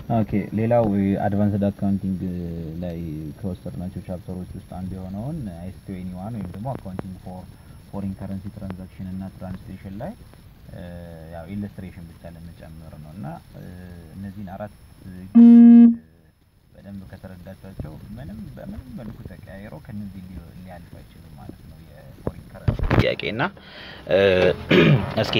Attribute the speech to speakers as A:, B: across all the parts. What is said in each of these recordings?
A: ኦኬ ሌላው አድቫንስድ አካውንቲንግ ላይ ከወሰድናቸው ቻፕተሮች ውስጥ አንዱ የሆነውን አይስ ትዌኒ ዋን ወይም ደግሞ አካውንቲንግ ፎር ፎሪን ከረንሲ ትራንዛክሽን እና ትራንስሌሽን ላይ ያው ኢለስትሬሽን ብቻ ለመጨመር ነው እና እነዚህን አራት በደንብ ከተረዳቻቸው ምንም በምንም መልኩ ተቀያይረው ከነዚህ ሊያልፍ አይችልም ማለት ነው የፎሪን ከረንሲ ጥያቄ እና እስኪ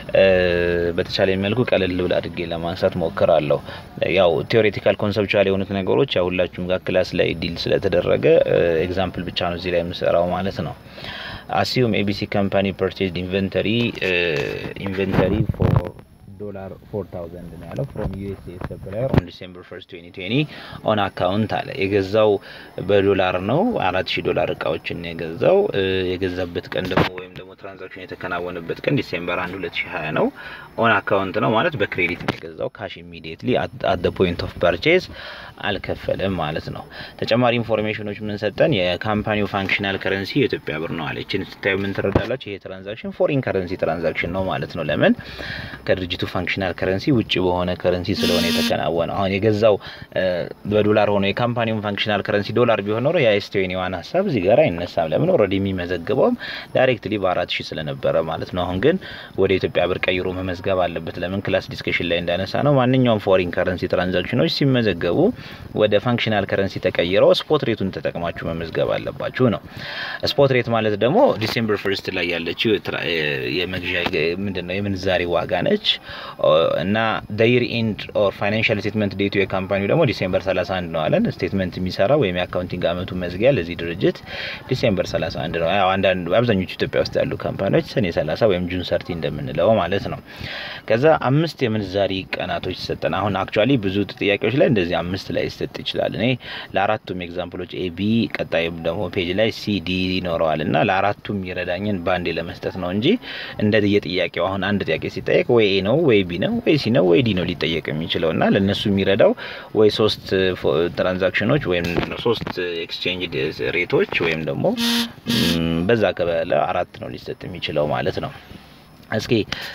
A: በተቻለ መልኩ ቀለል ብላ አድርጌ ለማንሳት ሞክራለሁ። ያው ቴዎሬቲካል ኮንሰፕቹዋል የሆኑት ነገሮች ያው ሁላችሁም ጋር ክላስ ላይ ዲል ስለተደረገ ኤግዛምፕል ብቻ ነው እዚህ ላይ የምሰራው ማለት ነው። አሲዩም ኤቢሲ ካምፓኒ ፐርቼዝድ ኢንቨንተሪ ኢንቨንተሪ ፎር ዶላር 4000 ነው ያለው ፍሮም ዩኤስኤ ሰፕላየር ኦን ዲሴምበር 1 2020 ኦን አካውንት አለ። የገዛው በዶላር ነው 4000 ዶላር እቃዎችን የገዛው የገዛበት ቀን ደግሞ ወይም ደግሞ ትራንዛክሽን የተከናወነበት ቀን ዲሴምበር 1 2020 ነው። ኦን አካውንት ነው ማለት በክሬዲት ነው የገዛው። ካሽ ኢሚዲየትሊ አት ዘ ፖይንት ኦፍ ፐርቼዝ አልከፈለም ማለት ነው። ተጨማሪ ኢንፎርሜሽኖች ምን ሰጠን? የካምፓኒው ፋንክሽናል ከረንሲ የኢትዮጵያ ብር ነው አለችን። ስታዩ ምን ትረዳላችሁ? ይሄ ትራንዛክሽን ፎሪን ከረንሲ ትራንዛክሽን ነው ማለት ነው። ለምን ከድርጅቱ ፋንክሽናል ከረንሲ ውጭ በሆነ ከረንሲ ስለሆነ የተከናወነው። አሁን የገዛው በዶላር ሆኖ የካምፓኒውን ፋንክሽናል ከረንሲ ዶላር ቢሆን ኖሮ የአይስቲዌን ዋን ሀሳብ እዚህ ጋር አይነሳም። ለምን ኦልሬዲ የሚመዘግበውም ዳይሬክትሊ በአራት ሺህ ስለነበረ ማለት ነው። አሁን ግን ወደ ኢትዮጵያ ብር ቀይሮ መመዝገብ አለበት። ለምን ክላስ ዲስከሽን ላይ እንዳነሳ ነው ማንኛውም ፎሪን ከረንሲ ትራንዛክሽኖች ሲመዘገቡ ወደ ፋንክሽናል ከረንሲ ተቀይረው ስፖት ሬቱን ተጠቅማችሁ መመዝገብ አለባችሁ ነው። ስፖት ሬት ማለት ደግሞ ዲሴምበር ፈርስት ላይ ያለችው የመግዣ ምንድነው የምንዛሬ ዋጋ ነች እና ደይር ኢንድ ኦር ፋይናንሻል ስቴትመንት ዴቱ የካምፓኒው ደግሞ ዲሴምበር 31 ነው አለን። ስቴትመንት የሚሰራ ወይም የአካውንቲንግ አመቱ መዝጊያ ለዚህ ድርጅት ዲሴምበር 31 ነው። ያው አንዳንድ አብዛኞቹ ኢትዮጵያ ውስጥ ያሉ ካምፓኒዎች ሰኔ 30 ወይም ጁን ሰርቲ እንደምንለው ማለት ነው። ከዛ አምስት የምንዛሪ ቀናቶች ሰጠን። አሁን አክቹአሊ ብዙ ጥያቄዎች ላይ እንደዚህ አምስት ላይ ሊሰጥ ይችላል። እኔ ለአራቱም ኤግዛምፕሎች ኤቢ ቀጣይም ደግሞ ፔጅ ላይ ሲዲ ይኖረዋል እና ለአራቱም ይረዳኝን ባንዴ ለመስጠት ነው እንጂ እንደ የጥያቄው አሁን አንድ ጥያቄ ሲጠየቅ ወይ ኤ ነው ወይ ቢ ነው ወይ ሲ ነው ወይ ዲ ነው ሊጠየቅ የሚችለው እና ለእነሱ የሚረዳው ወይ ሶስት ትራንዛክሽኖች ወይም ሶስት ኤክስቼንጅ ሬቶች ወይም ደግሞ በዛ ከበለ አራት ነው ሊሰጥ የሚችለው ማለት ነው። እስኪ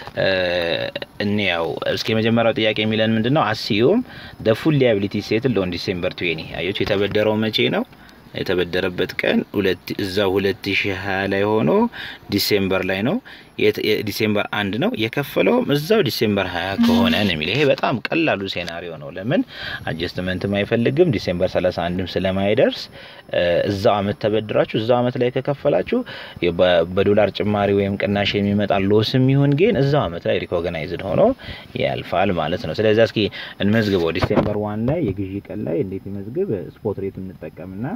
A: እንያው እስኪ የመጀመሪያው ጥያቄ የሚለን ምንድን ነው? አስዩም ደ ፉል ሊያቢሊቲ ሴትል ኦን ዲሴምበር ትዌኒ አዮች የተበደረው መቼ ነው? የተበደረበት ቀን እዛ ሁለት ሺ ሀያ ላይ ሆኖ ዲሴምበር ላይ ነው ዲሴምበር አንድ ነው የከፈለውም እዛው ዲሴምበር ሀያ ከሆነ ነው የሚለው። ይሄ በጣም ቀላሉ ሴናሪዮ ነው። ለምን አጀስትመንትም አይፈልግም ዲሴምበር ሰላሳ አንድም ስለማይደርስ እዛው አመት ተበድራችሁ እዛው አመት ላይ ከከፈላችሁ በዶላር ጭማሪ ወይም ቅናሽ የሚመጣ ሎስም ይሁን ግን እዛው አመት ላይ ሪኮግናይዝድ ሆኖ ያልፋል ማለት ነው። ስለዚህ እስኪ እንመዝግበው። ዲሴምበር ዋን ላይ የግዢ ቀን ላይ እንዴት ይመዝግብ? ስፖት ሬት እንጠቀምና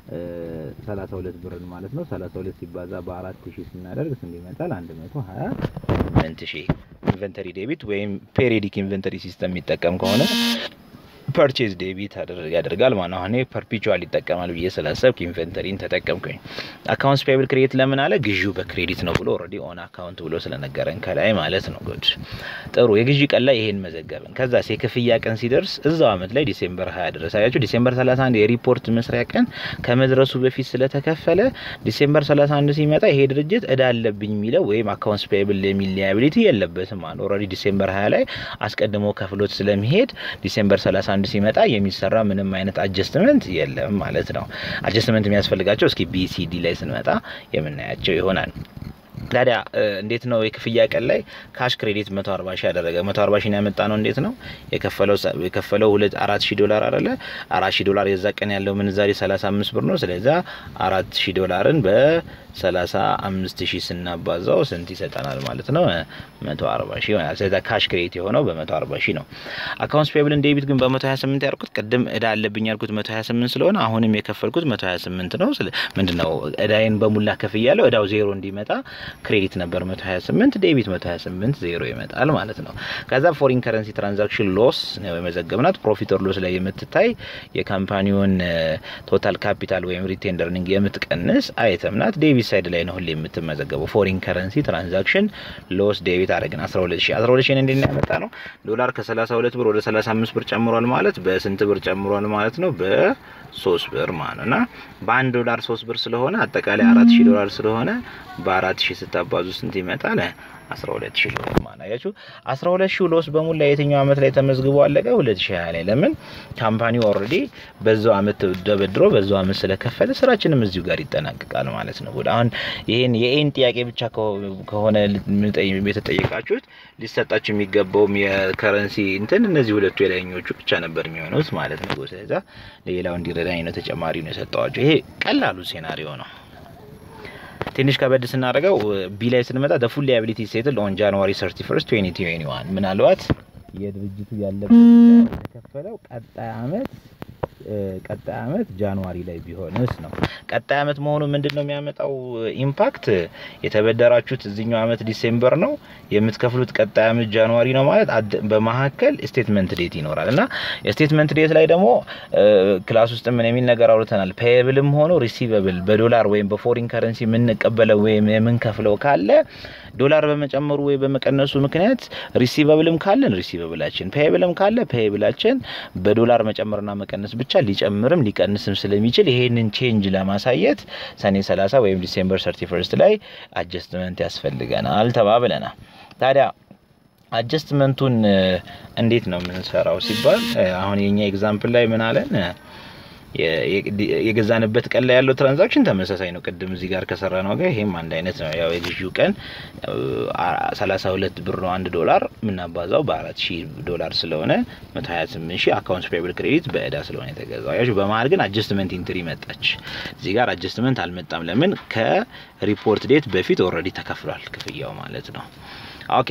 A: ሰላሳ ሁለት ብርን ማለት ነው። ሰላሳ ሁለት ሲባዛ በአራት ሺህ ስናደርግ ስንት ይመጣል? አንድ መቶ ሀያ ስምንት ሺህ ኢንቨንተሪ ዴቢት ወይም ፔሪዲክ ኢንቨንተሪ ሲስተም የሚጠቀም ከሆነ ፐርቼዝ ዴቢት ያደርጋል ማለት ነው። አሁን ፐርፒቹዋል ይጠቀማል ብዬ ስላሰብክ ኢንቨንተሪን ተጠቀምኩኝ። አካውንትስ ፔብል ክሬዲት ለምን አለ? ግዢው በክሬዲት ነው ብሎ ኦልሬዲ ኦን አካውንት ብሎ ስለነገረን ከላይ ማለት ነው። ጉድ ጥሩ። የግዢ ቀን ላይ ይሄን መዘገብን። ከዛ የክፍያ ቀን ሲደርስ እዛው አመት ላይ ዲሴምበር 20 ድረስ አያችሁ። ዲሴምበር 31 የሪፖርት መስሪያ ቀን ከመድረሱ በፊት ስለተከፈለ ዲሴምበር 31 ሲመጣ ይሄ ድርጅት እዳ አለብኝ የሚለው ወይም አካውንትስ ፔብል የሚል ሊያቢሊቲ የለበትም ማለት ኦልሬዲ ዲሴምበር 20 ላይ አስቀድሞ ከፍሎት ስለሚሄድ ዲሴምበር 31 አንድ ሲመጣ የሚሰራ ምንም አይነት አጀስትመንት የለም ማለት ነው። አጀስትመንት የሚያስፈልጋቸው እስኪ ቢሲዲ ላይ ስንመጣ የምናያቸው ይሆናል። ታዲያ እንዴት ነው የክፍያ ቀን ላይ ካሽ ክሬዲት 140 ሺህ ያደረገ 140 ሺህ ያመጣ ነው እንዴት ነው የከፈለው የከፈለው ሁለት 4000 ዶላር አይደለ 4000 ዶላር የዛ ቀን ያለው ምንዛሬ 35 ብር ነው ስለዚህ 4000 ዶላርን በ 35 ሺህ ስናባዛው ስንት ይሰጠናል ማለት ነው 140 ሺህ ይሆናል ስለዚህ ካሽ ክሬዲት የሆነው በ140 ሺህ ነው አካውንትስ ፔብልን ዴቢት ግን በ128 ያልኩት ቅድም እዳ አለብኝ ያልኩት 128 ስለሆነ አሁንም የከፈልኩት 128 ነው ምንድነው እዳዬን በሙላ ከፍያለሁ እዳው ዜሮ እንዲመጣ ክሬዲት ነበር 128 ዴቢት 128 ዜሮ ይመጣል ማለት ነው። ከዛ ፎሪን ከረንሲ ትራንዛክሽን ሎስ ነው የመዘገብናት። ፕሮፊት ኦር ሎስ ላይ የምትታይ የካምፓኒውን ቶታል ካፒታል ወይም ሪቴን እርኒንግ የምትቀንስ አይተም ናት። ዴቢት ሳይድ ላይ ነው ሁሌ የምትመዘገበው። ፎሪን ከረንሲ ትራንዛክሽን ሎስ ዴቢት አደረግን 12 ሺህ 12 ሺህ እንዴት ነው ያመጣ ነው? ዶላር ከ32 ብር ወደ 35 ብር ጨምሯል ማለት በስንት ብር ጨምሯል ማለት ነው? በ3 ብር ማለት እና በአንድ ዶላር 3 ብር ስለሆነ አጠቃላይ 4000 ዶላር ስለሆነ በ4000 ስታባዙ ስንት ይመጣል? 12 ሺህ ሎስ ማለት አያችሁ። 12 ሺህ ሎስ በሙላ የትኛው አመት ላይ ተመዝግቦ አለቀ? 2020 ላይ። ለምን ካምፓኒው ኦልሬዲ በዛው አመት ተበድሮ በዛው አመት ስለከፈለ ስራችንም እዚሁ ጋር ይጠናቀቃል ማለት ነው። አሁን ይሄን የኤን ጥያቄ ብቻ ከሆነ የተጠየቃችሁት ሊሰጣችሁ የሚገባውም የከረንሲ እንትን እነዚህ ሁለቱ የላይኞቹ ብቻ ነበር የሚሆኑት ማለት ነው። ስለዛ ሌላው እንዲረዳኝ ነው ተጨማሪ ነው የሰጠዋቸው። ይሄ ቀላሉ ሴናሪዮ ነው። ትንሽ ከበድ ስናደርገው ቢ ላይ ስንመጣ ደ ፉል ሊያቢሊቲ ሴትል ኦን ጃንዋሪ 31 2021 ምናልባት የድርጅቱ ያለበት የተከፈለው ቀጣይ አመት ቀጣይ አመት ጃንዋሪ ላይ ቢሆንስ ነው። ቀጣይ አመት መሆኑ ምንድን ነው የሚያመጣው ኢምፓክት? የተበደራችሁት እዚኛው አመት ዲሴምበር ነው የምትከፍሉት ቀጣይ አመት ጃንዋሪ ነው ማለት በመካከል ስቴትመንት ዴት ይኖራል እና የስቴትመንት ዴት ላይ ደግሞ ክላስ ውስጥ ምን የሚል ነገር አውርተናል። ፔየብልም ሆኖ ሪሲቨብል በዶላር ወይም በፎሪን ከረንሲ የምንቀበለው ወይም የምንከፍለው ካለ ዶላር በመጨመሩ ወይ በመቀነሱ ምክንያት ሪሲቨብልም ካለን ሪሲቨብላችን ፔየብልም ካለ ፔየብላችን በዶላር መጨመርና መቀነስ ብቻ ሊጨምርም ሊቀንስም ስለሚችል ይሄንን ቼንጅ ለማሳየት ሰኔ 30 ወይም ዲሴምበር 31 ላይ አጀስትመንት ያስፈልገናል ተባብለናል። ታዲያ አጀስትመንቱን እንዴት ነው የምንሰራው ሲባል አሁን የኛ ኤግዛምፕል ላይ ምን አለን? የገዛንበት ቀን ላይ ያለው ትራንዛክሽን ተመሳሳይ ነው። ቅድም እዚህ ጋር ከሰራ ነው ጋር ይሄም አንድ አይነት ነው። ያው የግዢው ቀን 32 ብር ነው አንድ ዶላር የምናባዛው በአራት ሺህ ዶላር ስለሆነ 128 ሺህ አካውንት ፔብል ክሬዲት በእዳ ስለሆነ የተገዛው። ያው በመሀል ግን አጀስትመንት ኢንትሪ መጣች። እዚህ ጋር አጀስትመንት አልመጣም። ለምን? ከሪፖርት ዴት በፊት ኦልሬዲ ተከፍሏል ክፍያው ማለት ነው። ኦኬ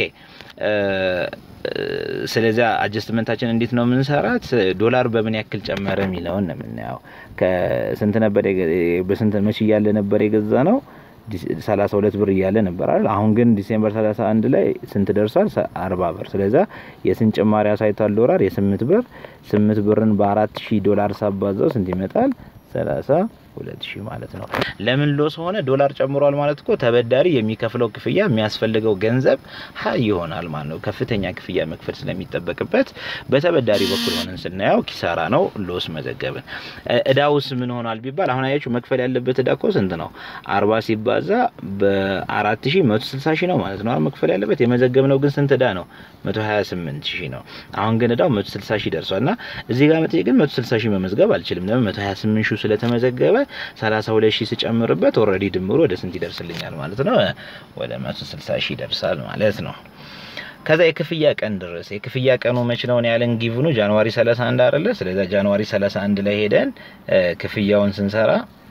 A: ስለዚያ አጀስትመንታችን እንዴት ነው የምንሰራት? ዶላር በምን ያክል ጨመረ የሚለውን ነው የምናየው። ከስንት ነበር በስንት መቼ እያለ ነበር የገዛ ነው? ሰላሳ ሁለት ብር እያለ ነበር አይደል? አሁን ግን ዲሴምበር ሰላሳ አንድ ላይ ስንት ደርሷል? አርባ ብር። ስለዛ የስንት ጭማሪ አሳይቷል? ዶላር የስምንት ብር ስምንት ብርን በአራት ሺህ ዶላር ሳባዛው ስንት ይመጣል? ሰላሳ ሁለት ሺህ ማለት ነው። ለምን ሎስ ሆነ? ዶላር ጨምሯል ማለት እኮ ተበዳሪ የሚከፍለው ክፍያ የሚያስፈልገው ገንዘብ ሀይ ይሆናል ማለት ነው። ከፍተኛ ክፍያ መክፈል ስለሚጠበቅበት በተበዳሪ በኩል ሆነን ስናየው ኪሳራ ነው፣ ሎስ መዘገብን። እዳውስ ምን ሆኗል ቢባል አሁን አያችሁ መክፈል ያለበት እዳ እኮ ስንት ነው? አርባ ሲባዛ በአራት ሺህ መቶ ስልሳ ሺህ ነው ማለት ነው መክፈል ያለበት። የመዘገብነው ግን ስንት እዳ ነው? መቶ ሀያ ስምንት ሺህ ነው። አሁን ግን እዳው መቶ ስልሳ ሺህ ደርሷል እና እዚህ ጋር መጥቼ ግን መቶ ስልሳ ሺህ መመዝገብ አልችልም። ለምን? መቶ ሀያ ስምንት ሺህ ስለተመዘገበ ሰላሳ ሁለት ሺህ ስጨምርበት ኦልሬዲ ድምሩ ወደ ስንት ይደርስልኛል ማለት ነው? ወደ መቶ ስልሳ ሺህ ይደርሳል ማለት ነው። ከዛ የክፍያ ቀን ድረስ የክፍያ ቀኑ መች ነው ያለን? ጊቭኑ ጃንዋሪ 31 አይደለ? ስለዛ ጃንዋሪ 31 ላይ ሄደን ክፍያውን ስንሰራ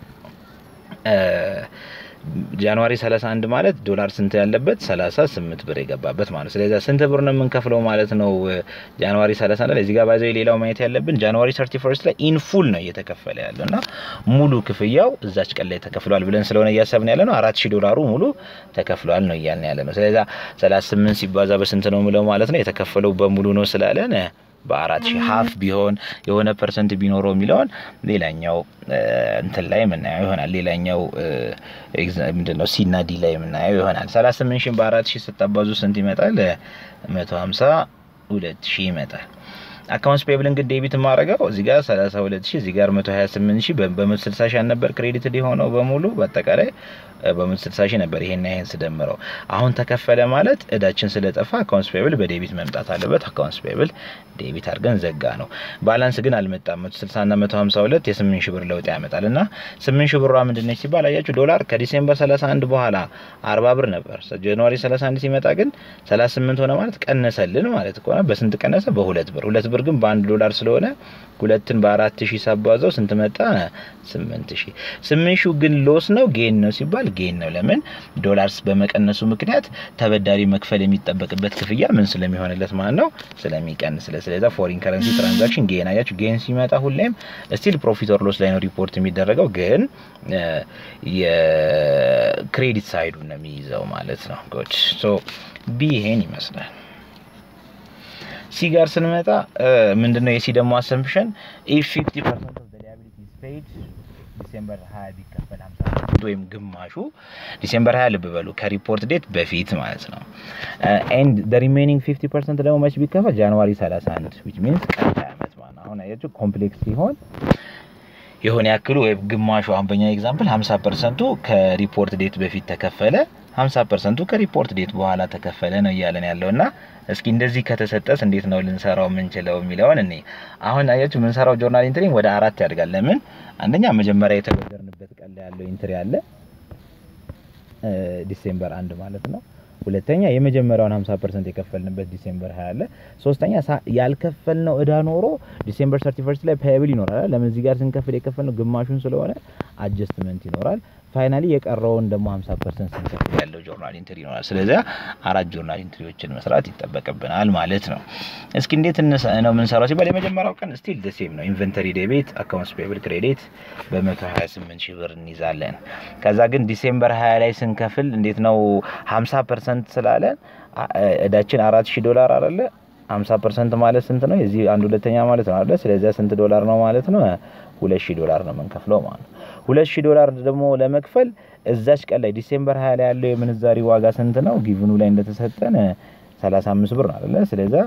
A: ጃንዋሪ 31 ማለት ዶላር ስንት ያለበት 38 ብር የገባበት ማለት ስለዚህ ስንት ብር ነው የምንከፍለው ማለት ነው ጃንዋሪ 31 ላይ እዚህ ጋር ባይዘው ሌላው ማየት ያለብን ጃንዋሪ 31 ላይ ኢን ፉል ነው እየተከፈለ ያለው እና ሙሉ ክፍያው እዛች ቀን ላይ ተከፍሏል ብለን ስለሆነ እያሰብን ያለ ነው 4000 ዶላሩ ሙሉ ተከፍሏል ነው እያልን ያለ ነው ስለዚህ 38 ሲባዛ በስንት ነው ምለው ማለት ነው የተከፈለው በሙሉ ነው ስላለን በአራት ሺህ ሀፍ ቢሆን የሆነ ፐርሰንት ቢኖረው የሚለውን ሌላኛው እንትን ላይ የምናየው ይሆናል። ሌላኛው ምንድነው ሲና ዲ ላይ የምናየው ይሆናል። ሰላሳ ስምንት ሺህ በአራት ሺህ ስታባዙ ስንት ይመጣል? መቶ ሀምሳ ሁለት ሺህ ይመጣል። አካውንትስ ፔብል እንግዲህ ዴቢት የማደርገው እዚህ ጋር 32 ሺህ እዚህ ጋር 128 ሺህ በመቶ 60 ሺህ ነበር ክሬዲት የሆነው በሙሉ በአጠቃላይ በመቶ 60 ሺህ ነበር። ይሄን ይሄን ስደምረው አሁን ተከፈለ ማለት እዳችን ስለጠፋ አካውንትስ ፔብል በዴቢት መምጣት አለበት። አካውንትስ ፔብል ዴቢት አድርገን ዘጋ ነው። ባላንስ ግን አልመጣም። 160 እና 152 የ8 ሺህ ብር ለውጥ ያመጣል እና 8 ሺህ ብሯ ምንድነች ሲባል አያችሁ ዶላር ከዲሴምበር 31 በኋላ 40 ብር ነበር። ጃንዋሪ 31 ሲመጣ ግን 38 ሆነ ማለት ቀነሰልን ማለት ከሆነ በስንት ቀነሰ? በሁለት ብር ሁለት ብር ግን በአንድ ዶላር ስለሆነ ሁለትን በአራት ሺህ ሳባዛው ስንት መጣ? ስምንት ሺህ ስምንት ሺህ ግን ሎስ ነው ጌን ነው ሲባል ጌን ነው። ለምን ዶላርስ በመቀነሱ ምክንያት ተበዳሪ መክፈል የሚጠበቅበት ክፍያ ምን ስለሚሆንለት ማለት ነው ስለሚቀንስ። ስለዚህ ፎሪን ከረንሲ ትራንዛክሽን ጌን አያችሁ። ጌን ሲመጣ ሁሌም ስቲል ፕሮፊት ኦር ሎስ ላይ ነው ሪፖርት የሚደረገው፣ ግን የክሬዲት ሳይዱ ነው የሚይዘው ማለት ነው። ጉድ ሶ ቢ ይሄን ይመስላል። ሲ ጋር ስንመጣ ምንድነው የሲ ደግሞ አሰምፕሽን ኢፍ 50% ኦፍ ዘ ሊያቢሊቲ ኢዝ ፔይድ ዲሴምበር 20 ቢከፈል 50 ወይም ግማሹ ዲሴምበር 20 ልብ በሉ ከሪፖርት ዴት በፊት ማለት ነው። ኤንድ ዘ ሪሜኒንግ 50% ደግሞ መች ቢከፈል ጃንዋሪ 31 which means ቀጣይ ዓመት ማለት ነው። አሁን አያችሁ ኮምፕሌክስ ሲሆን የሆነ ያክሉ ወይም ግማሹ አሁን በኛ ኤግዛምፕል 50 ፐርሰንቱ ከሪፖርት ዴት በፊት ተከፈለ 50 ፐርሰንቱ ከሪፖርት ዴት በኋላ ተከፈለ ነው እያለን ያለው እና እስኪ እንደዚህ ከተሰጠስ እንዴት ነው ልንሰራው የምንችለው የሚለውን እኔ አሁን አያችሁ የምንሰራው ጆርናል ኢንትሪ ወደ አራት ያድጋል። ለምን አንደኛ መጀመሪያ የተበደርንበት ቀን ላይ ያለው ኢንትሪ አለ ዲሴምበር አንድ ማለት ነው። ሁለተኛ የመጀመሪያውን 50 ፐርሰንት የከፈልንበት ዲሴምበር 20 አለ። ሶስተኛ ያልከፈልነው እዳ ኖሮ ዲሴምበር 31 ላይ ፓያብል ይኖራል። ለምን እዚህ ጋር ስንከፍል የከፈልነው ግማሹን ስለሆነ አጀስትመንት ይኖራል። ፋይናሊ የቀረውን ደግሞ 50 ፐርሰንት ስንከፍል ያለው ጆርናል ኢንትሪ ይኖራል። ስለዚያ አራት ጆርናል ኢንትሪዎችን መስራት ይጠበቅብናል ማለት ነው። እስኪ እንዴት ነው የምንሰራው ሲባል የመጀመሪያው ቀን ስቲል ደሴም ነው። ኢንቨንተሪ ዴቤት፣ አካውንትስ ፔብል ክሬዲት በ128 ሺህ ብር እንይዛለን። ከዛ ግን ዲሴምበር 20 ላይ ስንከፍል እንዴት ነው 50 ፐርሰንት ስላለን እዳችን አራት ሺህ ዶላር አይደለ 50 ፐርሰንት ማለት ስንት ነው? የዚህ አንድ ሁለተኛ ማለት ነው አይደለ? ስለዚያ ስንት ዶላር ነው ማለት ነው? ሁለት ሺህ ዶላር ነው የምንከፍለው ማለት ነው። ሁለት ሺህ ዶላር ደግሞ ለመክፈል እዛች ቀን ላይ ዲሴምበር 20 ላይ ያለው የምንዛሪ ዋጋ ስንት ነው? ጊቭኑ ላይ እንደተሰጠን 35 ብር ነው አይደለ? ስለዚያ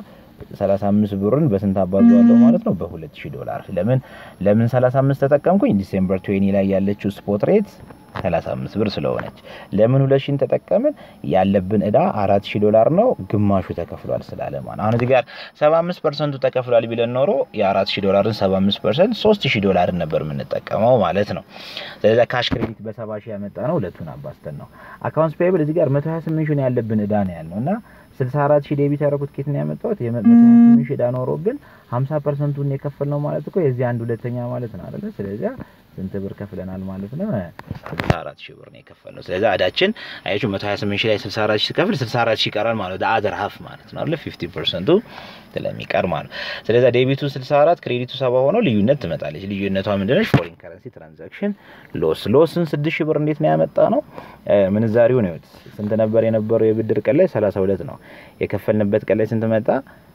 A: 35 ብርን በስንት አባዛዋለሁ ማለት ነው? በ2000 ዶላር። ለምን ለምን 35 ተጠቀምኩኝ? ዲሴምበር 20 ላይ ያለችው ስፖት ሬት 35 ብር ስለሆነች። ለምን 2000 ተጠቀምን? ያለብን እዳ 4000 ዶላር ነው፣ ግማሹ ተከፍሏል ስላለ ማለት አሁን እዚህ ጋር 75% ተከፍሏል ቢለን ኖሮ የ4000 ዶላርን 75% 3000 ዶላርን ነበር የምንጠቀመው ማለት ነው። ስለዚህ ካሽ ክሬዲት በ70 ሺህ ያመጣ ነው ሁለቱን አባስተን ነው። አካውንትስ ፔብል እዚህ ጋር 128 ሺህ ያለብን እዳ ነው ያልነው እና 64 ሺህ ዴቢት ያደረኩት ኬት ነው ያመጣሁት የ128 ሺህ እዳ ኖሮብን 50 ፐርሰንቱን የከፈልነው ማለት እኮ የዚህ አንድ ሁለተኛ ማለት ነው አይደለ? ስለዚህ ስንት ብር ከፍለናል ማለት ነው? 64 ሺህ ብር ነው የከፈልነው። ስለዚህ እዳችን አያችሁ 128 ሺህ ላይ 64 ሺህ ከፍል 64 ሺህ ይቀራል ማለት ነው። አዘር ሀፍ ማለት ነው አይደል? 50% ስለሚቀር ማለት ነው። ስለዚህ ዴቢቱ 64 ክሬዲቱ 70 ሆኖ ልዩነት ትመጣለች። ልዩነቷ ምንድነች? ፎሪን ከረንሲ ትራንዛክሽን ሎስ። ሎስን 6 ሺህ ብር እንዴት ነው ያመጣ ነው? ምንዛሪው ነው ስንት ነበር የነበረው? የብድር ቀን ላይ 32 ነው። የከፈልንበት ቀን ላይ ስንት መጣ?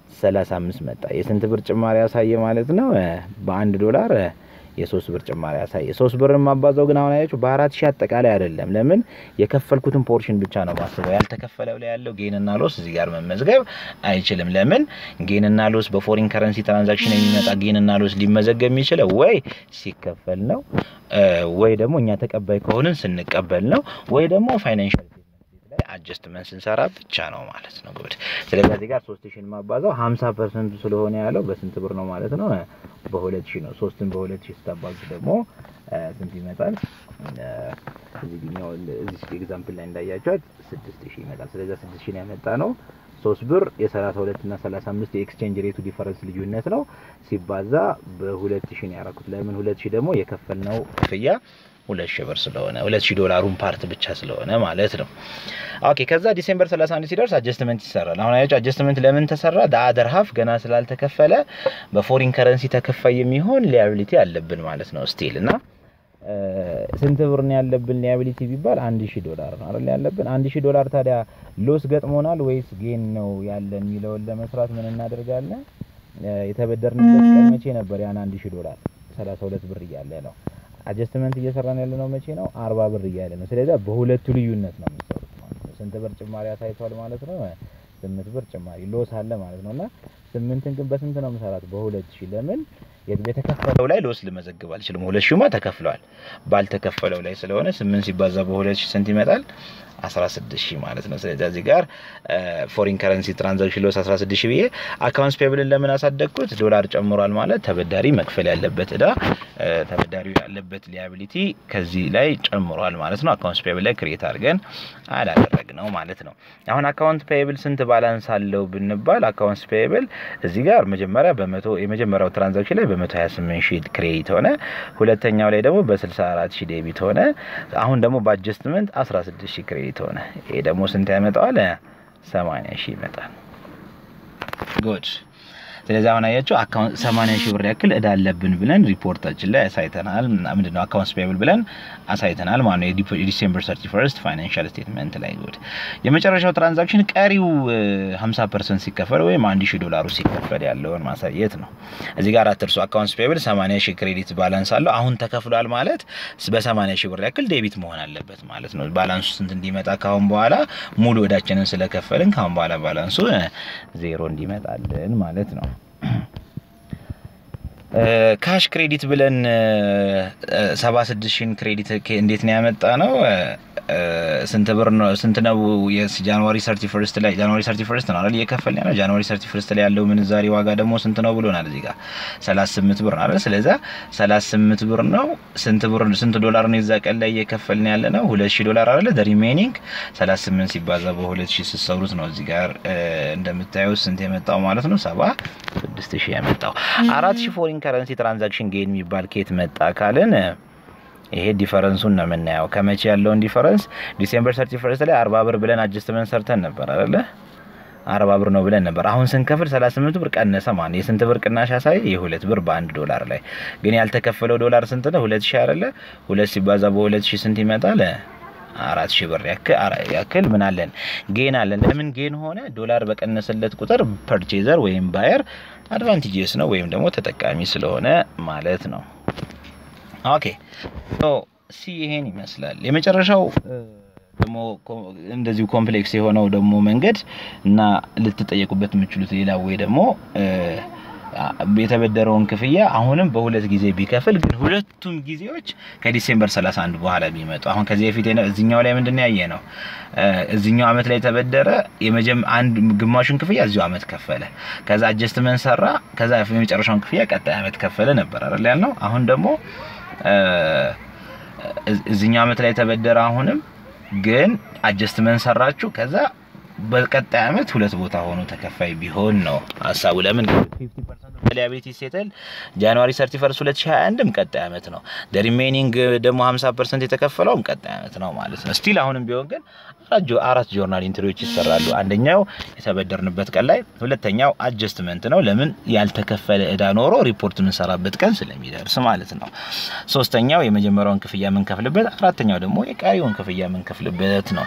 A: 35 መጣ። የስንት ብር ጭማሪ ያሳየ ማለት ነው? በአንድ ዶላር የሶስት ብር ጭማሪ ያሳየ። ሶስት ብር ማባዛው ግን አሁን አያችሁ በአራት ሺህ አጠቃላይ አይደለም። ለምን የከፈልኩትን ፖርሽን ብቻ ነው ማስበው። ያልተከፈለው ላይ ያለው ጌንና ሎስ እዚህ ጋር መመዝገብ አይችልም። ለምን ጌንና ሎስ በፎሪን ከረንሲ ትራንዛክሽን የሚመጣ ጌንና ሎስ ሊመዘገብ የሚችለው ወይ ሲከፈል ነው ወይ ደግሞ እኛ ተቀባይ ከሆንን ስንቀበል ነው ወይ ደግሞ ፋይናንሻል ላይ አጀስትመንት ስንሰራ ብቻ ነው ማለት ነው። ጉድ ስለዚህ እዚህ ጋር ሶስት ሺህን ማባዛው ሀምሳ ፐርሰንቱ ስለሆነ ያለው በስንት ብር ነው ማለት ነው? በሁለት ሺህ ነው። ሶስትን በሁለት ሺህ ስታባዙ ደግሞ ስንት ይመጣል? እዚህኛው እዚህ ኤግዛምፕል ላይ እንዳያቸዋት ስድስት ሺህ ይመጣል። ስለዚህ ስድስት ሺህን ያመጣ ነው ሶስት ብር የሰላሳ ሁለት እና ሰላሳ አምስት የኤክስቼንጅ ሬቱ ዲፈረንስ ልዩነት ነው ሲባዛ በሁለት ሺህ ነው ያደረኩት። ለምን ሁለት ሺህ ደግሞ የከፈልነው ክፍያ ሁለት ሺህ ብር ስለሆነ ሁለት ሺህ ዶላሩን ፓርት ብቻ ስለሆነ ማለት ነው። ኦኬ ከዛ ዲሴምበር 31 ሲደርስ አጀስትመንት ይሰራል። አሁን አያችሁ አጀስትመንት ለምን ተሰራ? ዳአደር ሀፍ ገና ስላልተከፈለ በፎሪን ከረንሲ ተከፋይ የሚሆን ሊያቢሊቲ አለብን ማለት ነው ስቲል እና ስንት ብር ነው ያለብን ሊያቢሊቲ ቢባል አንድ ሺህ ዶላር ነው አይደል ያለብን። አንድ ሺህ ዶላር ታዲያ ሎስ ገጥሞናል ወይስ ጌን ነው ያለን የሚለውን ለመስራት ምን እናደርጋለን? የተበደርንበት ቀን መቼ ነበር? ያን አንድ ሺህ ዶላር 32 ብር እያለ ነው አጀስትመንት እየሰራን ያለ ነው መቼ ነው? አርባ ብር እያለ ነው። ስለዚህ በሁለቱ ልዩነት ነው የሚሰሩት ማለት ነው። ስንት ብር ጭማሪ አሳይቷል ማለት ነው? ስምንት ብር ጭማሪ ሎስ አለ ማለት ነው። እና ስምንትን ግን በስንት ነው የምሰራት? በሁለት ሺህ ለምን የተከፈለው ላይ ሎስ ልመዘግብ አልችልም። ሁለት ሺህማ ተከፍሏል። ባልተከፈለው ላይ ስለሆነ ስምንት ሲባዛ በሁለት ሺህ ስንት ይመጣል? 16 ሺህ ማለት ነው። ስለዚህ እዚህ ጋር ፎሪን ከረንሲ ትራንዛክሽን ሎስ 16 ሺህ ብዬ አካውንትስ ፔብልን ለምን አሳደግኩት? ዶላር ጨምሯል ማለት ተበዳሪ መክፈል ያለበት እዳ ተበዳሪው ያለበት ሊያቢሊቲ ከዚህ ላይ ጨምሯል ማለት ነው። አካውንትስ ፔብል ላይ ክሬት አድርገን አላደረግ ነው ማለት ነው። አሁን አካውንት ፔብል ስንት ባላንስ አለው ብንባል አካውንትስ ፔብል እዚህ ጋር መጀመሪያ በመቶ የመጀመሪያው ትራንዛክሽን ላይ በ128 ሺህ ክሬዲት ሆነ። ሁለተኛው ላይ ደግሞ በ64 ሺህ ዴቢት ሆነ። አሁን ደግሞ በአጀስትመንት 16 ሺህ ክሬዲት ሆነ። ይሄ ደግሞ ስንት ያመጣዋል? 80 ሺህ ይመጣል። ጉድ ስለዚህ አሁን አያችሁ አካውንት 80 ሺህ ብር ያክል እዳ አለብን ብለን ሪፖርታችን ላይ አሳይተናል። ምንድነው አካውንትስ ፔብል ብለን አሳይተናል ማለት ነው። የዲሴምበር 31 ፋይናንሻል ስቴትመንት ላይ ጉድ የመጨረሻው ትራንዛክሽን ቀሪው 50% ሲከፈል ወይም 1000 ዶላሩ ሲከፈል ያለውን ማሳየት ነው። እዚህ ጋር አትርሱ። አካውንትስ ፔብል 80 ሺህ ክሬዲት ባላንስ አለው። አሁን ተከፍሏል ማለት በ80 ሺህ ብር ያክል ዴቢት መሆን አለበት ማለት ነው። ባላንሱ ስንት እንዲመጣ ካሁን በኋላ ሙሉ እዳችንን ስለከፈልን ካሁን በኋላ ባላንሱ ዜሮ እንዲመጣልን ማለት ነው። ካሽ ክሬዲት ብለን ሰባ ስድስት ሺን ክሬዲት እንዴት ነው ያመጣ ነው? ስንት ብር ነው? ስንት ነው? ጃንዋሪ ሰርቲ ፈርስት ላይ ጃንዋሪ ሰርቲ ፈርስት ነው አይደል እየከፈልን ያለው። ጃንዋሪ ሰርቲ ፈርስት ላይ ያለው ምንዛሬ ዋጋ ደግሞ ስንት ነው ብሎናል እዚህ ጋር 38 ብር ነው አይደል። ስለዛ 38 ብር ነው። ስንት ብር ስንት ዶላር ነው የዛ ቀን ላይ እየከፈልን ያለ ነው? 2000 ዶላር አይደል። ዘ ሪሜኒንግ 38 ሲባዛ በ2000 ስትሰሩት ነው እዚህ ጋር እንደምታዩት ስንት የመጣው ማለት ነው 76 ሺህ የመጣው 4000 ፎሪን ከረንሲ ትራንዛክሽን ጌን የሚባል ኬት መጣ ካልን ይሄ ዲፈረንሱን ነው የምናየው። ከመቼ ያለውን ዲፈረንስ ዲሴምበር ሰርቲ ፈርስት ላይ አርባ ብር ብለን አጀስትመንት ሰርተን ነበር አይደለ? አርባ ብር ነው ብለን ነበር። አሁን ስንከፍል 38 ብር ቀነሰ ማለት የስንት ብር ቅናሽ ያሳይ? የሁለት ብር በአንድ ዶላር ላይ ግን ያልተከፈለው ዶላር ስንት ነው? ሁለት ሺህ አይደለ? ሁለት ሲባዛ በሁለት ሺህ ስንት ይመጣል? አራት ሺህ ብር ያክል ምን አለን? ጌን አለን። ለምን ጌን ሆነ? ዶላር በቀነሰለት ቁጥር ፐርቼዘር ወይም ባየር አድቫንቴጅስ ነው ወይም ደግሞ ተጠቃሚ ስለሆነ ማለት ነው። ኦኬ ሲ ይሄን ይመስላል። የመጨረሻው ደግሞ እንደዚሁ ኮምፕሌክስ የሆነው ደግሞ መንገድ እና ልትጠየቁበት የምችሉት ሌላ ወይ ደግሞ የተበደረውን ክፍያ አሁንም በሁለት ጊዜ ቢከፍል ግን ሁለቱም ጊዜዎች ከዲሴምበር 31 በኋላ ቢመጡ አሁን ከዚህ በፊት እዚኛው ላይ ምንድን ነው ያየ ነው እዚኛው አመት ላይ ተበደረ የመጀመ አንድ ግማሹን ክፍያ እዚሁ አመት ከፈለ ከዛ አጀስትመንት ሰራ ከዛ የመጨረሻውን ክፍያ ቀጣይ አመት ከፈለ ነበር አይደል ያልነው አሁን ደግሞ እዚኛው አመት ላይ ተበደረ አሁንም ግን አጀስትመንት ሰራችሁ ከዛ በቀጣይ አመት ሁለት ቦታ ሆኖ ተከፋይ ቢሆን ነው ሀሳቡ። ለምን 50% ሊያቢሊቲ ሴትል ጃንዋሪ 31 2021ም ቀጣይ አመት ነው። ሪሜኒንግ ደግሞ 50% የተከፈለውም ቀጣይ አመት ነው ማለት ነው። ስቲል አሁንም ቢሆን ግን አራት ጆርናል ኢንትሪዎች ይሰራሉ። አንደኛው የተበደርንበት ቀን ላይ፣ ሁለተኛው አጀስትመንት ነው። ለምን ያልተከፈለ እዳ ኖሮ ሪፖርት የምንሰራበት ቀን ስለሚደርስ ማለት ነው። ሶስተኛው የመጀመሪያውን ክፍያ የምንከፍልበት፣ አራተኛው ደግሞ የቀሪውን ክፍያ የምንከፍልበት ነው።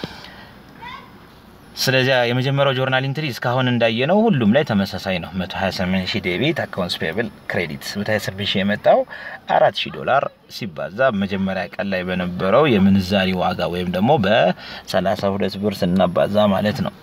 A: ስለዚህ የመጀመሪያው ጆርናል ኢንትሪ እስካሁን እንዳየነው ሁሉም ላይ ተመሳሳይ ነው። 128 ሺህ ዴቢት አካውንትስ ፔብል ክሬዲት 128 ሺህ የመጣው 4 ሺህ ዶላር ሲባዛ መጀመሪያ ቀን ላይ በነበረው የምንዛሪ ዋጋ ወይም ደግሞ በ32 ብር ስናባዛ ማለት ነው።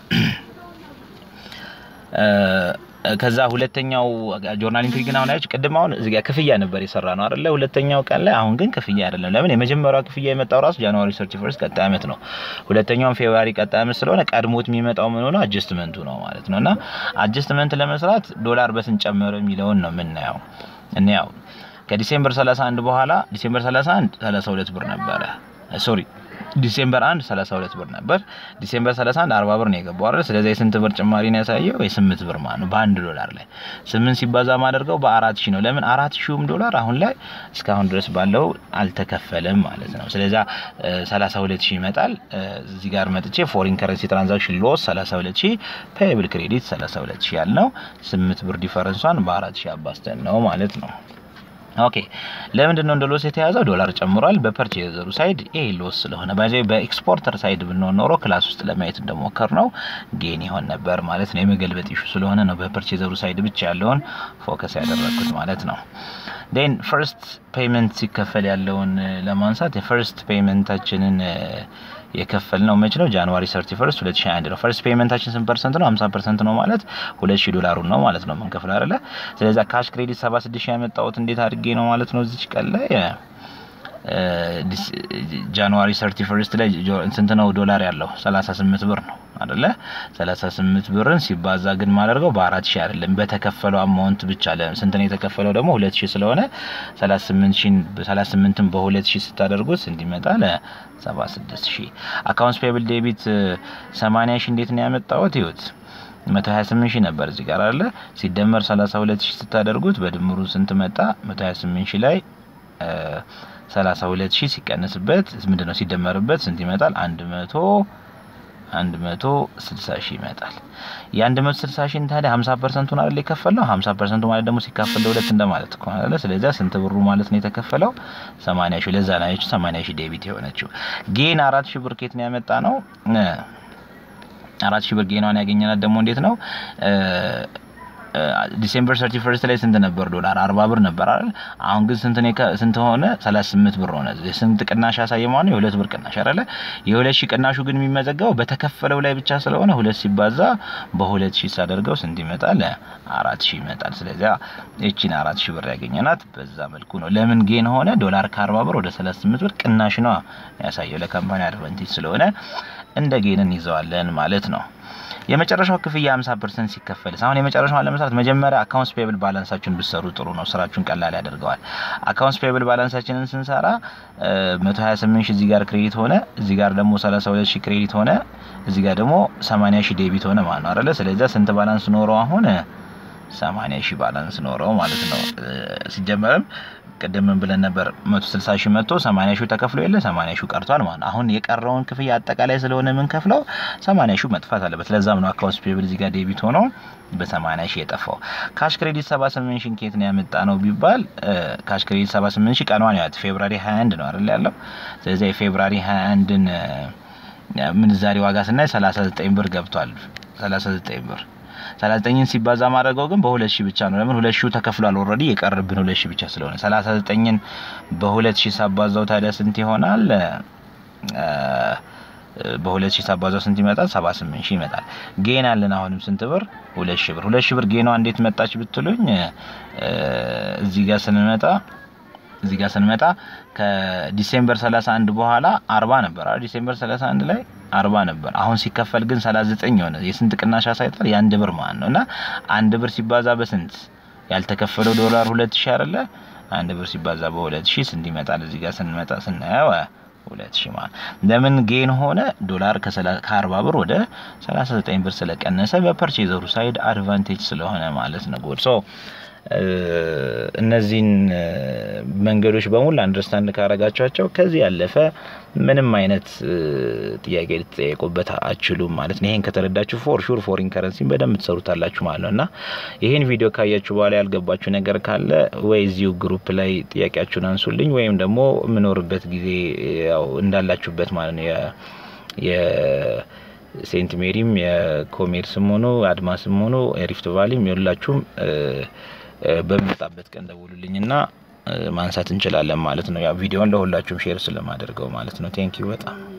A: ከዛ ሁለተኛው ጆርናል ኢንትሪ ግን አሁን አያችሁ፣ ቅድም አሁን እዚህ ጋር ክፍያ ነበር የሰራ ነው አይደለ? ሁለተኛው ቀን ላይ አሁን ግን ክፍያ አይደለም። ለምን የመጀመሪያው ክፍያ የመጣው ራሱ ጃንዋሪ 31 ቀጣይ አመት ነው። ሁለተኛውም ፌብሩዋሪ ቀጣይ አመት ስለሆነ ቀድሞት የሚመጣው ምን ሆነ አጀስትመንቱ ነው ማለት ነው። እና አጀስትመንት ለመስራት ዶላር በስንት ጨመረ የሚለውን ነው የምናየው። እንያው ከዲሴምበር 31 በኋላ ዲሴምበር 31 32 ብር ነበረ ሶሪ ዲሴምበር 1 32 ብር ነበር። ዲሴምበር 31 40 ብር ነው የገባው አይደል? ስለዚህ የስንት ብር ጭማሪ ነው ያሳየው? የስምንት ብር ማለት ነው በአንድ ዶላር ላይ ስምንት ሲባዛ ማደርገው በአራት ሺህ ነው። ለምን አራት ሺውም ዶላር አሁን ላይ እስካሁን ድረስ ባለው አልተከፈለም ማለት ነው። ስለዚህ 32 ሺህ ይመጣል። እዚህ ጋር መጥቼ ፎሪን ከረንሲ ትራንዛክሽን ሎስ 32 ሺህ ፔብል ክሬዲት 32 ሺህ ያልነው ስምንት ብር ዲፈረንሷን በአራት ሺህ አባስተን ነው ማለት ነው። ኦኬ ለምንድን ነው እንደ ሎስ የተያዘው? ዶላር ጨምሯል። በፐርቼዘሩ ሳይድ ይሄ ሎስ ስለሆነ ባይዘ በኤክስፖርተር ሳይድ ብንሆን ኖሮ ክላስ ውስጥ ለማየት እንደሞከር ነው ጌን ይሆን ነበር ማለት ነው። የመገልበጥ ኢሹ ስለሆነ ነው በፐርቼዘሩ ሳይድ ብቻ ያለውን ፎከስ ያደረግኩት ማለት ነው። ዴን ፈርስት ፔይመንት ሲከፈል ያለውን ለማንሳት የፈርስት ፔይመንታችንን የከፈል ነው መች ነው? ጃንዋሪ 31 2021 ነው። ፈርስት ፔይመንታችን ስንት ፐርሰንት ነው? 50 ፐርሰንት ነው ማለት 2000 ዶላሩን ነው ማለት ነው የምንከፍለው አይደለ? ስለዚህ ካሽ ክሬዲት 76 ያመጣሁት እንዴት አድርጌ ነው ማለት ነው እዚች ቀን ላይ ጃንዋሪ 31 ላይ ስንት ነው ዶላር ያለው 38 ብር ነው አይደለ 38 ብርን ሲባዛ ግን ማደርገው በአራት ሺህ አይደለም በተከፈለው አማውንት ብቻ ስንት ነው የተከፈለው ደግሞ 2000 ስለሆነ 38 ሺህ 38ን በ2000 ስታደርጉት ስንት ይመጣል 76 ሺህ አካውንትስ ፔብል ዴቢት 80 ሺህ እንዴት ነው ያመጣሁት ይሁት 128 ሺህ ነበር እዚህ ጋር አለ ሲደመር 32 ሺህ ስታደርጉት በድምሩ ስንት መጣ 128 ሺህ ላይ 32 ሺህ ሲቀንስበት ምንድን ነው ሲደመርበት ስንት ይመጣል? 100 160 ሺህ ይመጣል። የ160 ሺህን ታዲያ 50 ፐርሰንቱን አይደል የከፈለው? 50 ፐርሰንቱ ማለት ደግሞ ሲካፈል ለሁለት እንደማለት እኮ አይደለ? ስለዚህ ስንት ብሩ ማለት ነው የተከፈለው? 80 ሺህ። ለዛ ነው ያቺ 80 ሺህ ዴቢት የሆነችው። ጌን 4 ሺህ ብር ኬት ነው ያመጣ ነው? አራት ሺህ ብር ጌኗን ያገኘናት ደግሞ እንዴት ነው ዲሴምበር ሰርቲ ፈርስት ላይ ስንት ነበር ዶላር? አርባ ብር ነበር አይደል? አሁን ግን ስንት ነው? ስንት ሆነ? ሰላሳ ስምንት ብር ሆነ። ስንት ቅናሽ ያሳየ ማለት ነው? የሁለት ብር ቅናሽ አይደለ? የሁለት ሺህ ቅናሹ ግን የሚመዘገበው በተከፈለው ላይ ብቻ ስለሆነ ሁለት ሲባዛ በሁለት ሺህ ሳደርገው ስንት ይመጣል? አራት ሺህ ይመጣል። ስለዚያ ይቺን አራት ሺህ ብር ያገኘናት በዛ መልኩ ነው። ለምን ጌን ሆነ? ዶላር ከአርባ ብር ወደ ሰላሳ ስምንት ብር ቅናሽ ነው ያሳየው። ለካምፓኒ አድቫንቴጅ ስለሆነ እንደ ጌንን ይዘዋለን ማለት ነው። የመጨረሻው ክፍያ 50 ፐርሰንት ሲከፈልስ አሁን የመጨረሻውን ለመስራት መጀመሪያ አካውንትስ ፔብል ባላንሳችሁን ብትሰሩ ጥሩ ነው። ስራችሁን ቀላል ያደርገዋል። አካውንትስ ፔብል ባላንሳችንን ስንሰራ 128 ሺህ እዚህ ጋር ክሬዲት ሆነ፣ እዚህ ጋር ደግሞ 32 ሺህ ክሬዲት ሆነ፣ እዚህ ጋር ደግሞ 80 ሺህ ዴቢት ሆነ ማለት ነው አይደለ? ስለዚህ ስንት ባላንስ ኖረው አሁን 80 ሺህ ባላንስ ኖረው ማለት ነው። ሲጀመርም ቅድም ምን ብለን ነበር? 160 ሺህ መጥቶ 80 ሺህ ተከፍሎ የለ 80 ሺህ ቀርቷል ማለት ነው። አሁን የቀረውን ክፍያ አጠቃላይ ስለሆነ የምንከፍለው 80 ሺህ መጥፋት አለበት። ለዛም ነው አካውንትስ ፔብል እዚህ ጋር ዴቢት ሆኖ በ80 ሺህ የጠፋው። ካሽ ክሬዲት 78 ሺህ ኬት ነው ያመጣ ነው ቢባል ካሽ ክሬዲት 78 ሺህ ቀኗን ያት ፌብራሪ 21 ነው አይደል ያለው። ስለዚህ የፌብራሪ 21ን ምንዛሬ ዋጋ ስናይ 39 ብር ገብቷል። 39 ብር 39ን ሲባዛ ማድረገው ግን በሁለት ሺህ ብቻ ነው። ለምን ሁለት ሺህ ተከፍሏል ኦልሬዲ የቀርብን ሁለት ሺህ ብቻ ስለሆነ 39ን በሁለት ሺህ ሳባዛው ታዲያ ስንት ይሆናል? በሁለት ሺህ ሳባዛው ስንት ይመጣል? 78 ሺህ ይመጣል። ጌን አለን አሁንም ስንት ብር? ሁለት ሺህ ብር። ሁለት ሺህ ብር ጌኗ እንዴት መጣች ብትሉኝ እዚህ ጋር ስንመጣ እዚህ ጋር ስንመጣ ከዲሴምበር 31 በኋላ 40 ነበር አይደል? ዲሴምበር 31 ላይ 40 ነበር። አሁን ሲከፈል ግን 39 የሆነ የስንት ቅናሽ አሳይቷል? የአንድ ብር ማለት ነው። እና አንድ ብር ሲባዛ በስንት ያልተከፈለው ዶላር 2000 አይደለ? አንድ ብር ሲባዛ በ2000 ስንት ይመጣል? እዚህ ጋር ስንመጣ ስናየው ሁለት ሺህ ማለት ለምን ጌን ሆነ? ዶላር ከ40 ብር ወደ 39 ብር ስለቀነሰ በፐርቼዘሩ ሳይድ አድቫንቴጅ ስለሆነ ማለት ነው። ጎድ ሶ እነዚህን መንገዶች በሙሉ አንደርስታንድ ካረጋቸዋቸው ከዚህ ያለፈ ምንም አይነት ጥያቄ ልትጠየቁበት አችሉም ማለት ነው። ይሄን ከተረዳችሁ ፎር ሹር ፎሪን ከረንሲን በደንብ ትሰሩታላችሁ ማለት ነው እና ይህን ቪዲዮ ካያችሁ በኋላ ያልገባችሁ ነገር ካለ ወይ እዚሁ ግሩፕ ላይ ጥያቄያችሁን አንሱልኝ ወይም ደግሞ የምኖርበት ጊዜ ያው እንዳላችሁበት ማለት ነው የሴንት ሜሪም የኮሜርስም ሆኖ አድማስም ሆኖ የሪፍት ቫሊም የሁላችሁም በሚመጣበት ቀን ደውሉልኝና ማንሳት እንችላለን ማለት ነው። ያ ቪዲዮን ለሁላችሁም ሼር ስለማደርገው ማለት ነው። ቴንኪዩ በጣም